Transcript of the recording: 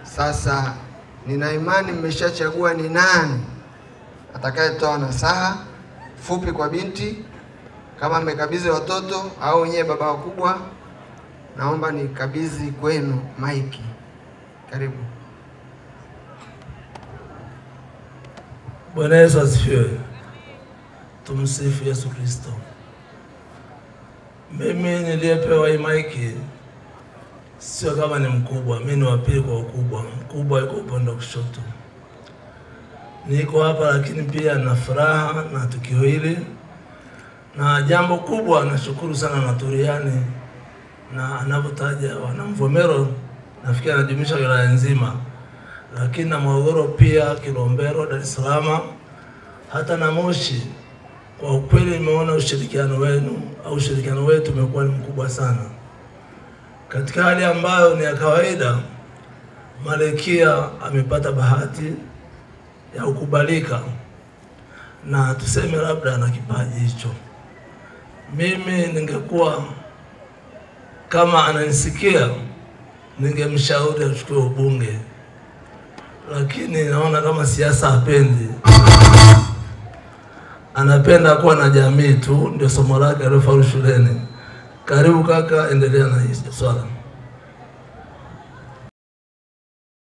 Sasa nina imani mmeshachagua ni nani atakayetoa nasaha fupi kwa binti. Kama mmekabidhi watoto au wenyewe baba wakubwa, naomba nikabidhi kwenu maiki. Karibu. Bwana Yesu asifiwe. Tumsifu Yesu Kristo. Mimi niliyepewa hii maiki sio kama ni mkubwa, mimi ni wa pili kwa ukubwa. Mkubwa yuko upande wa kushoto. Niko hapa lakini pia na furaha na tukio hili, na jambo kubwa, nashukuru sana na Turiani na anavyotaja wanamvomero, nafikiri anajumuisha wilaya nzima, lakini na Morogoro pia, Kilombero, Dar es Salaam, hata na Moshi. Kwa ukweli nimeona ushirikiano wenu au ushirikiano wetu umekuwa ni mkubwa sana katika hali ambayo ni ya kawaida. Malkia amepata bahati ya kukubalika na tuseme labda na kipaji hicho. Mimi ningekuwa kama ananisikia, ningemshauri achukue ubunge, lakini naona kama siasa hapendi, anapenda kuwa na jamii tu, ndio somo lake aliofaulu shuleni. Karibu kaka, endelea na hii swala.